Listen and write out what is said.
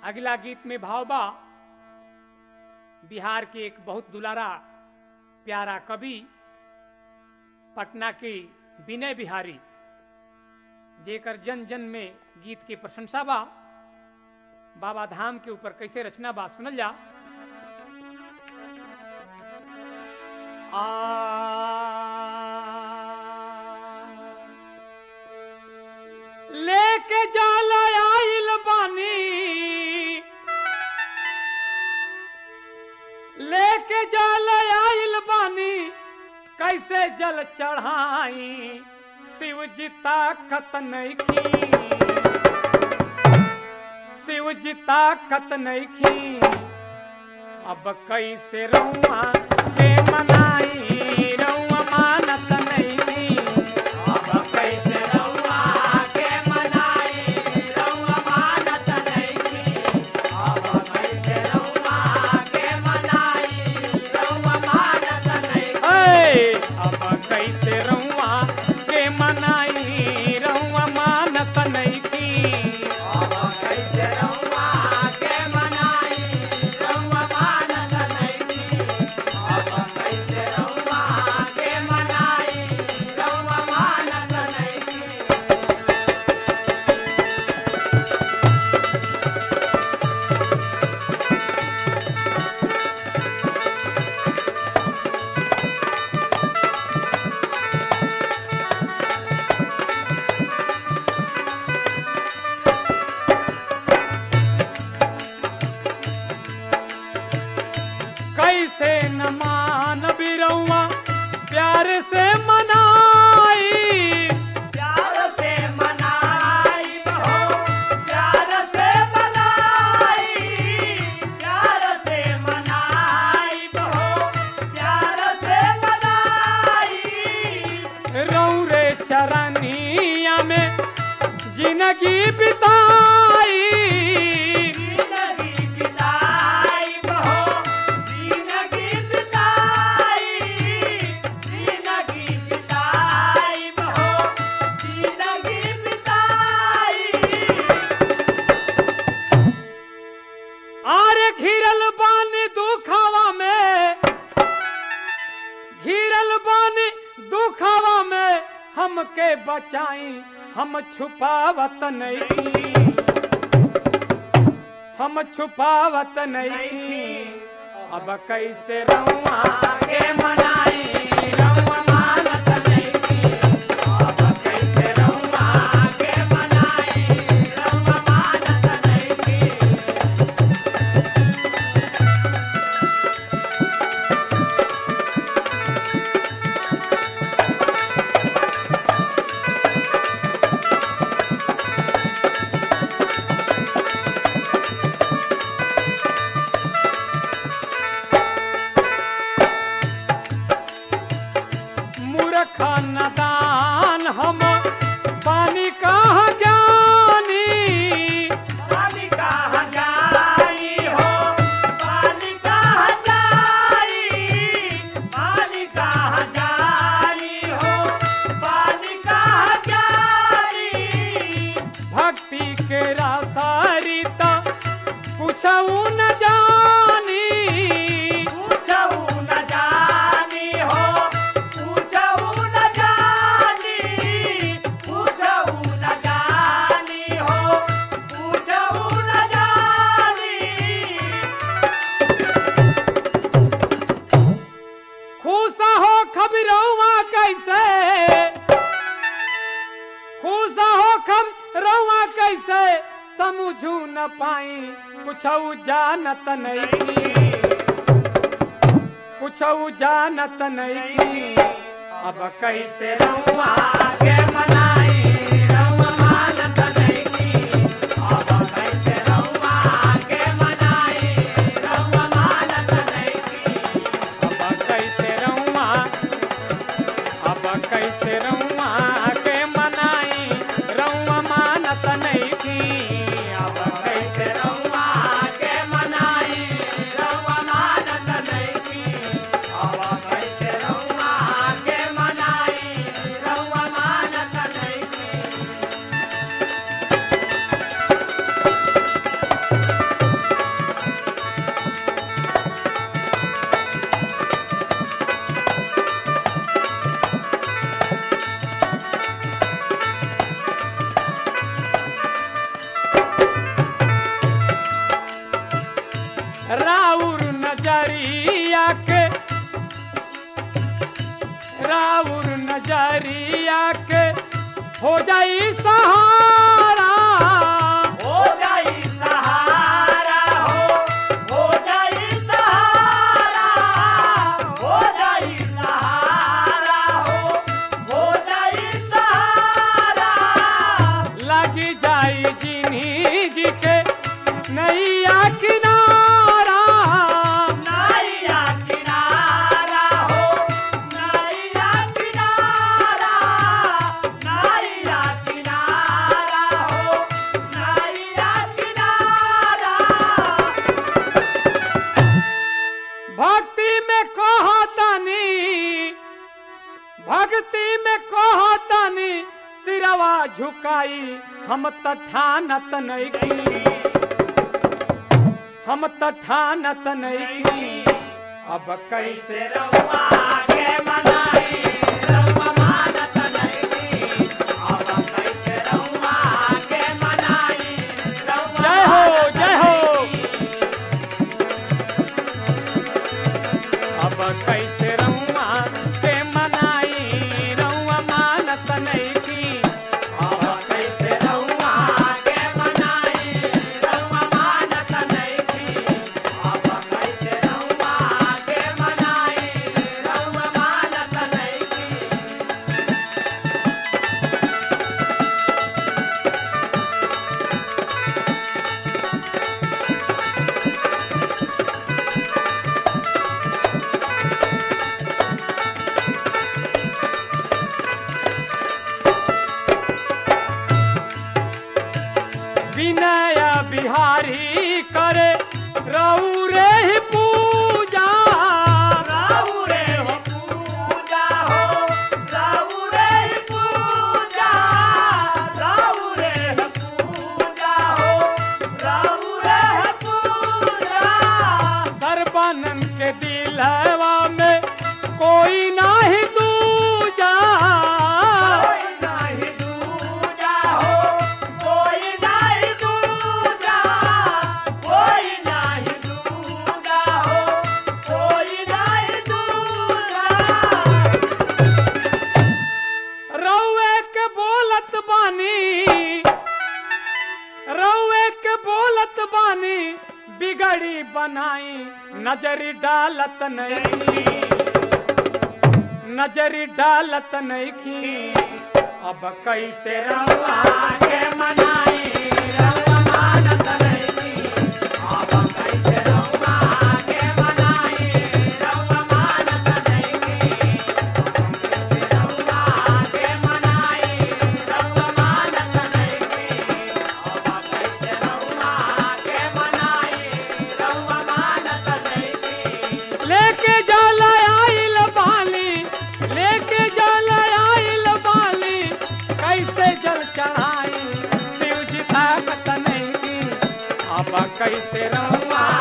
अगला गीत में भाव बा बिहार के एक बहुत दुलारा प्यारा कवि पटना के विनय बिहारी जेकर जन जन में गीत के प्रशंसा बा बाबा धाम के ऊपर कैसे रचना बा सुनल जा आ लेके जाल आइल बानी लेके जाल आइल बानी कैसे जल चढ़ाई शिव जी ताकत नहीं की शिव जी ताकत नहीं की अब कैसे रउआ के मनाई रउआ मानत नहीं की अब कैसे रउआ के मनाई रउआ मानत नइखी अब कैसे रउआ के मनाई रउआ मानत नइखी ऐ, अब कैसे रउआ के मनाई रउआ मानत नहीं की अब कैसे रउआ के मनाई रउआ मानत नइखी अब कैसे रउआ के मनाई रउआ मानत नइखी कैसे न मान बिरउआ प्यार से मनाई प्यार से मनाई हो प्यार से मनाई प्यार से मनाई हो प्यार से मनाई रौरे चरनिया में जिंदगी बिताई जिंदगी बिताई हो जिंदगी बिताई जिंदगी बिताई हो जिंदगी बिताई आरे घिरल बानी दुखावा में घिरल बानी दुखावा में हमके बचाई हम छुपावत नहीं हम छुपावत नहीं अब कैसे रउआ के मनाई रउआ मानत नहीं अब कैसे रउआ के मनाई रउआ मानत नइखी मूर्ख नदान हम पानी कहाँ जानी पानी कहाँ जाई हो पानी कहाँ जाई पानी कहाँ जाई हो पानी कहाँ जाई भक्ति के रासारिता कुछऊ न जानी पूछऊ न जानी हो पूछऊ न जानी पूछऊ न जानी हो पूछऊ न जानी खुशा हो खबरौआ कैसे खुशा हो खबरौआ कैसे समझू न पाई कुछऊ जानत नहीं कुछऊ जानत नहीं अब कैसे रउआ के मनाई रउआ मानत नइखी अब कैसे रउआ के मनाई रउआ मानत नइखी अब कैसे रउआ अब कैसे रउआ के मनाई रउआ मानत नहीं अब कैसे रउआ के मनाई रउआ मानत नइखी अब कैसे रउआ के मनाई रउआ मानत नजरिया के राउर नजरिया के हो जाई सहारा हो जाई सहारा हो हो जाई सहारा हो जाई सहारा हो हो जाई सहारा लगी जाई जिंदगी के नैया किनारा नाइया किनारा हो नाइया किनारा नाइया किनारा हो नाइया किनारा भक्ति में कहतनी भक्ति में कहतनी सिरवा झुकाई हम तथानत नहीं हम तथानत नहीं अब कैसे से रउआ के मनाई रउआ मानत नहीं अब कैसे रउआ के मनाई रउआ जय हो जय हो अब कैसे रउआ के मनाई रउआ मानत नहीं अब कैसे रउआ के मनाई रउआ मानत नहीं अब कैसे रउआ के मनाई रउआ मानत नहीं विनय बिहारी करे रौरे ही पूजा राउरे हो पूजा हो राउरे ही पूजा राउरे हो पूजा हो राउरे हो पूजा सरबनन के दिलवा में कोई नाही दूजा कोई नहीं दूजा हो कोई नहीं दूजा कोई नहीं दूजा हो कोई नहीं दूजा रौए के बोलत बानी रौए के बोलत बानी बिगड़ी बनाई नजरी डालत नहीं नजरी डालत नहीं की अब कैसे रवा के मनाई रउआ मानत नहीं अब कैसे रउआ के मनाई रउआ मानत नहीं रउआ के मनाई रउआ मानत नहीं अब कैसे रउआ के मनाई रउआ मानत नहीं लेके जाला आइल बाली लेके जाला आइल बाली कैसे जल चढ़ाई शिव जी ताकत नहीं अब कैसे रवा